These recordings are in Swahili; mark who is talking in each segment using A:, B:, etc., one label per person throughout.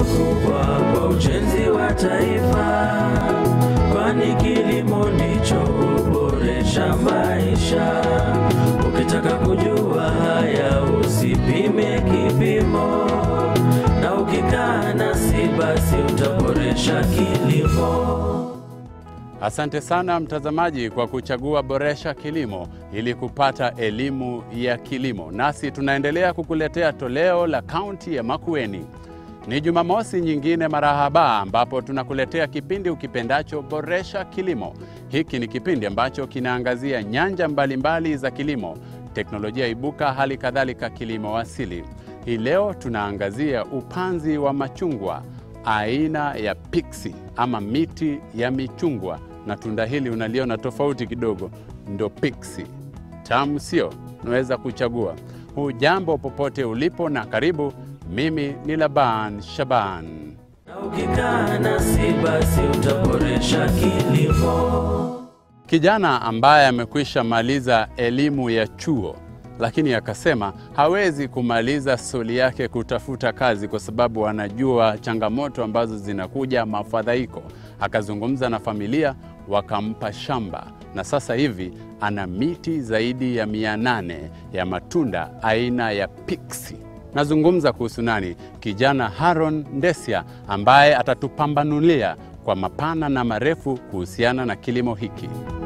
A: kubwa kwa ujenzi wa taifa, kwani kilimo ndicho huboresha maisha. Ukitaka kujua haya, usipime kipimo, na ukikaa nasi basi utaboresha kilimo.
B: Asante sana mtazamaji kwa kuchagua Boresha Kilimo ili kupata elimu ya kilimo. Nasi tunaendelea kukuletea toleo la kaunti ya Makueni. Ni Jumamosi nyingine marahaba, ambapo tunakuletea kipindi ukipendacho Boresha Kilimo. Hiki ni kipindi ambacho kinaangazia nyanja mbalimbali za kilimo, teknolojia ibuka, hali kadhalika kilimo asili. Hii leo tunaangazia upanzi wa machungwa aina ya pixi ama miti ya michungwa, na tunda hili unaliona tofauti kidogo, ndo pixi. Tamu sio? Unaweza kuchagua. Hujambo popote ulipo na karibu. Mimi ni Laban Shaban.
A: Na ukikaa nasi basi utaboresha kilimo.
B: Kijana ambaye amekwisha maliza elimu ya chuo lakini akasema hawezi kumaliza soli yake kutafuta kazi kwa sababu anajua changamoto ambazo zinakuja, mafadhaiko. Akazungumza na familia, wakampa shamba na sasa hivi ana miti zaidi ya mia nane ya matunda aina ya pixi. Nazungumza kuhusu nani? Kijana Haron Ndesia ambaye atatupambanulia kwa mapana na marefu kuhusiana na kilimo hiki.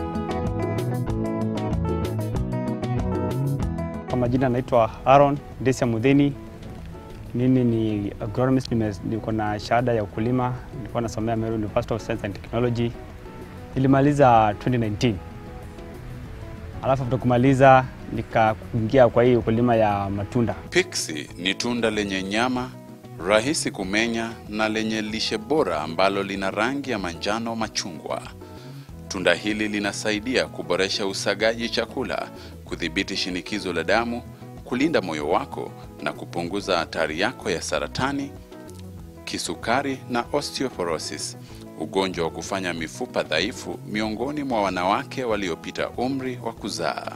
C: Kwa majina naitwa Aaron Desia Mudheni. Mimi ni agronomist, nime- niko na shahada ya ukulima, nilikuwa nasomea Meru University of Science and Technology. Nilimaliza 2019. Alafu after kumaliza nikaingia kwa hii ukulima ya matunda.
B: Pixi ni tunda lenye nyama, rahisi kumenya na lenye lishe bora ambalo lina rangi ya manjano machungwa. Tunda hili linasaidia kuboresha usagaji chakula, kudhibiti shinikizo la damu, kulinda moyo wako na kupunguza hatari yako ya saratani, kisukari na osteoporosis, ugonjwa wa kufanya mifupa dhaifu miongoni mwa wanawake waliopita umri wa kuzaa.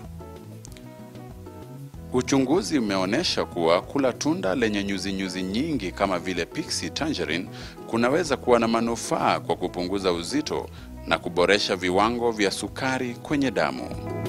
B: Uchunguzi umeonyesha kuwa kula tunda lenye nyuzinyuzi nyingi kama vile pixie tangerine kunaweza kuwa na manufaa kwa kupunguza uzito na kuboresha viwango vya sukari kwenye damu.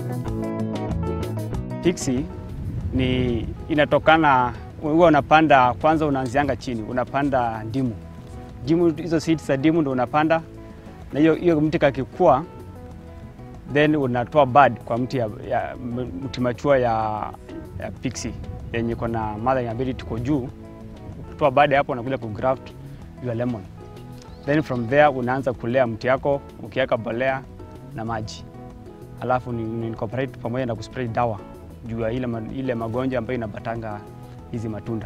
C: Pixi ni inatokana, huwa unapanda kwanza, unaanzianga chini, unapanda ndimu. Ndimu, hizo seeds za ndimu ndo unapanda, na hiyo hiyo mti kakikua, then unatoa bud kwa mti ya, ya mti machua ya, ya pixi yenye iko na mother ability kwa juu. Ukitoa bud hapo, unakuja kugraft your lemon, then from there unaanza kulea mti yako ukiweka bolea na maji alafu ni, ni incorporate pamoja na kuspray dawa juu ya ile, ma- ile magonjwa ambayo inabatanga hizi matunda.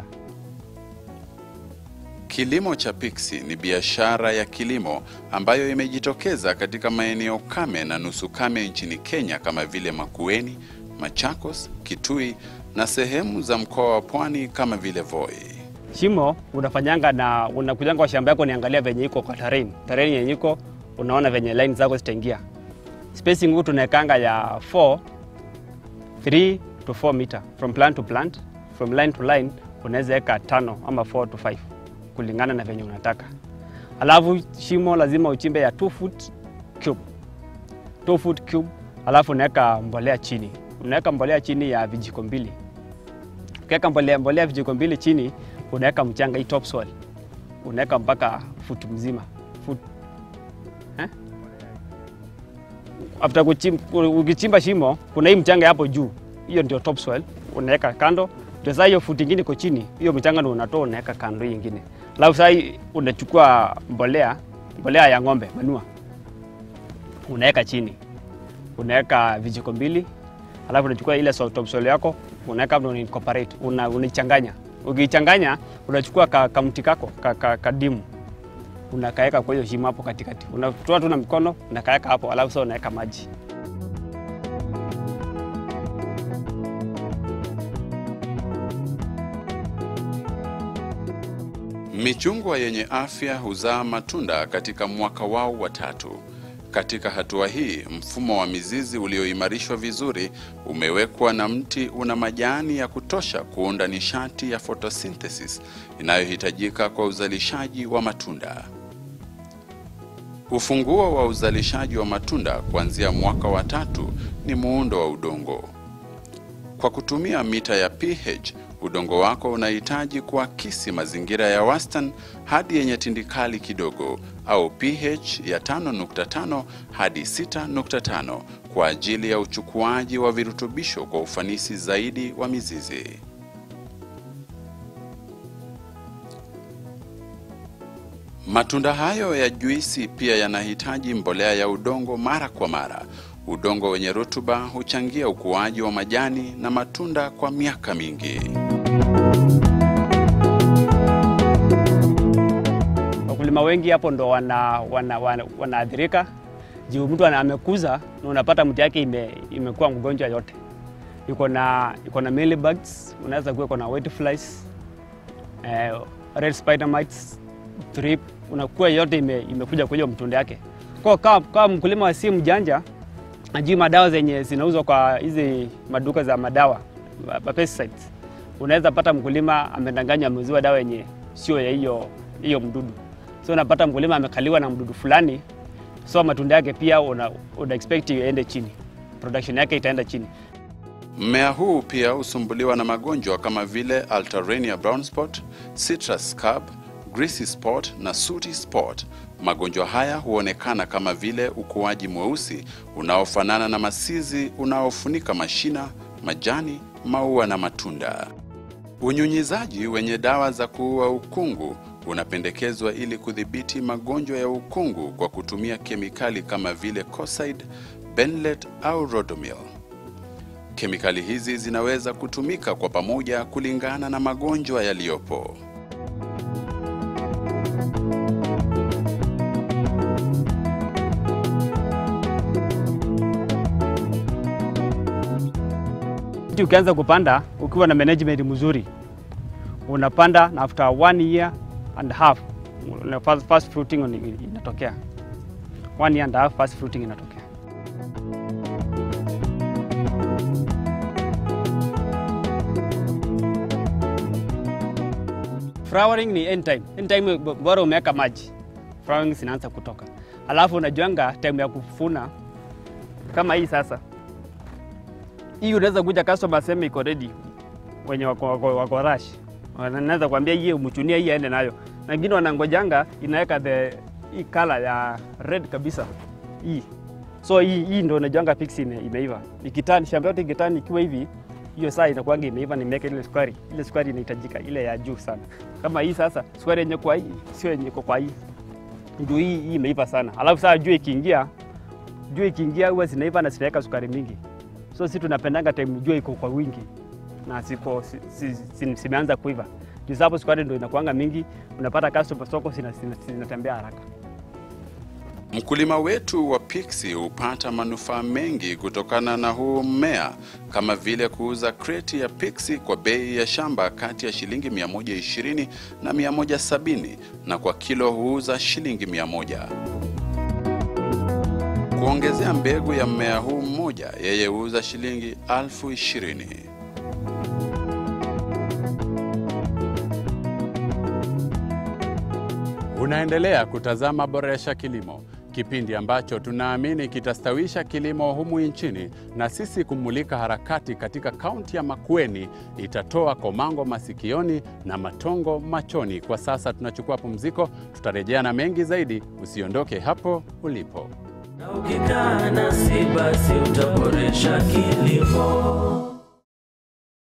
B: Kilimo cha pixie ni biashara ya kilimo ambayo imejitokeza katika maeneo kame na nusu kame nchini Kenya kama vile Makueni, Machakos, Kitui na sehemu za mkoa wa Pwani kama vile Voi.
C: Shimo unafanyanga na unakujanga kwa shamba yako, niangalia venye iko kwa terrain, terrain yenye iko unaona venye line zako zitaingia. Spacing huu tunaekanga ya 4 3 to 4 meter from plant to plant, from line to line unaweza weka tano ama 4 to 5 kulingana na venye unataka. Alafu shimo lazima uchimbe ya 2 foot cube 2 foot cube, alafu unaweka mbolea chini, unaweka mbolea chini ya vijiko mbili ukiweka mbolea, mbolea vijiko mbili chini, unaweka mchanga hii topsoil, unaweka mpaka futi mzima Foot. Eh? After kuchim, ukichimba shimo kuna hii mchanga hapo juu, hiyo ndio topsoil, unaweka kando. Ndio sasa hiyo futi ingine iko chini, hiyo mchanga ndio unatoa unaweka kando hii ingine. Alafu sasa hii unachukua mbolea, mbolea ya ng'ombe manua, unaweka chini, unaweka vijiko mbili alafu unachukua ile so- topsoil yako unaweka hapo, una incorporate una unaichanganya. Ukichanganya unachukua ka, kamti kako ka, ka, kadimu unakaeka kwa hiyo shimo hapo katikati, unatoa tu na mikono unakaeka hapo, alafu sasa unaweka maji.
B: Michungwa yenye afya huzaa matunda katika mwaka wao wa tatu. Katika hatua hii, mfumo wa mizizi ulioimarishwa vizuri umewekwa na mti una majani ya kutosha kuunda nishati ya photosynthesis inayohitajika kwa uzalishaji wa matunda. Ufunguo wa uzalishaji wa matunda kuanzia mwaka wa tatu ni muundo wa udongo. Kwa kutumia mita ya pH, udongo wako unahitaji kuakisi mazingira ya wastani hadi yenye tindikali kidogo au pH ya 5.5 hadi 6.5 kwa ajili ya uchukuaji wa virutubisho kwa ufanisi zaidi wa mizizi. Matunda hayo ya juisi pia yanahitaji mbolea ya udongo mara kwa mara. Udongo wenye rutuba huchangia ukuaji wa majani na matunda kwa miaka mingi.
C: Wakulima wengi hapo ndo wanaathirika wana, wana, wanaathirika. juu mtu ana- amekuza na unapata mti yake ime, imekuwa mgonjwa yote, iko na iko na mealybugs, unaweza kuwa iko na whiteflies, eh, red spider mites, thrip, unakuwa yote ime, imekuja kwa hiyo mtunda yake. Kwa kama, kama mkulima si mjanja ajui madawa zenye zinauzwa kwa hizi maduka za madawa ma- pesticides, unaweza pata mkulima amedanganywa ameuziwa dawa yenye sio ya hiyo hiyo mdudu, so unapata mkulima amekaliwa na mdudu fulani, so matunda yake pia una, una expect iende chini, production yake itaenda chini.
B: Mmea huu pia husumbuliwa na magonjwa kama vile Alternaria brown spot, citrus scab, greasy spot na sooty spot. Magonjwa haya huonekana kama vile ukuaji mweusi unaofanana na masizi unaofunika mashina, majani, maua na matunda. Unyunyizaji wenye dawa za kuua ukungu unapendekezwa ili kudhibiti magonjwa ya ukungu kwa kutumia kemikali kama vile Coside, Benlet au Rodomil. Kemikali hizi zinaweza kutumika kwa pamoja kulingana na magonjwa yaliyopo.
C: Mti ukianza kupanda ukiwa na management mzuri, unapanda na after one year and a half una first, first fruiting ina- inatokea. One year and a half first fruiting inatokea. Flowering ni end time. End time b- bora umeweka maji, flowering zinaanza kutoka, alafu unajuanga time ya kufuna kama hii sasa hii unaweza kuja customer aseme iko ready, wenye wako, wako, wako rush wanaweza kuambia hii umchunia hii aende nayo, na wengine wanangojanga inaweka the hii color ya red kabisa hii. So hii, hii ndio unajuanga fix ime, imeiva. Ikitani shamba yote ikitani ikiwa hivi, hiyo saa inakuanga imeiva, nimeweka ile sukari. Ile sukari inahitajika ile ya juu sana. Kama hii sasa, sukari yenye kwa hii sio yenye iko kwa hii, ndio hii, hii imeiva sana. Alafu saa jua ikiingia, jua ikiingia huwa zinaiva na zinaweka sukari mingi so si tunapendanga time jua iko kwa wingi na siko si, si, si, zimeanza kuiva juu sababu sukari ndio inakuanga mingi, unapata customer soko zina- zina- zinatembea haraka.
B: Mkulima wetu wa pixi hupata manufaa mengi kutokana na huu mmea kama vile kuuza kreti ya pixi kwa bei ya shamba kati ya shilingi 120 na 170 na kwa kilo huuza shilingi 100. Kuongezea mbegu ya mmea huu mmoja, yeye huuza shilingi elfu ishirini. Unaendelea kutazama Boresha Kilimo, kipindi ambacho tunaamini kitastawisha kilimo humu nchini, na sisi kumulika harakati katika kaunti ya Makueni itatoa komango masikioni na matongo machoni. Kwa sasa tunachukua pumziko, tutarejea na mengi zaidi. Usiondoke hapo ulipo.
A: Na ukikaa nasi basi utaboresha kilimo.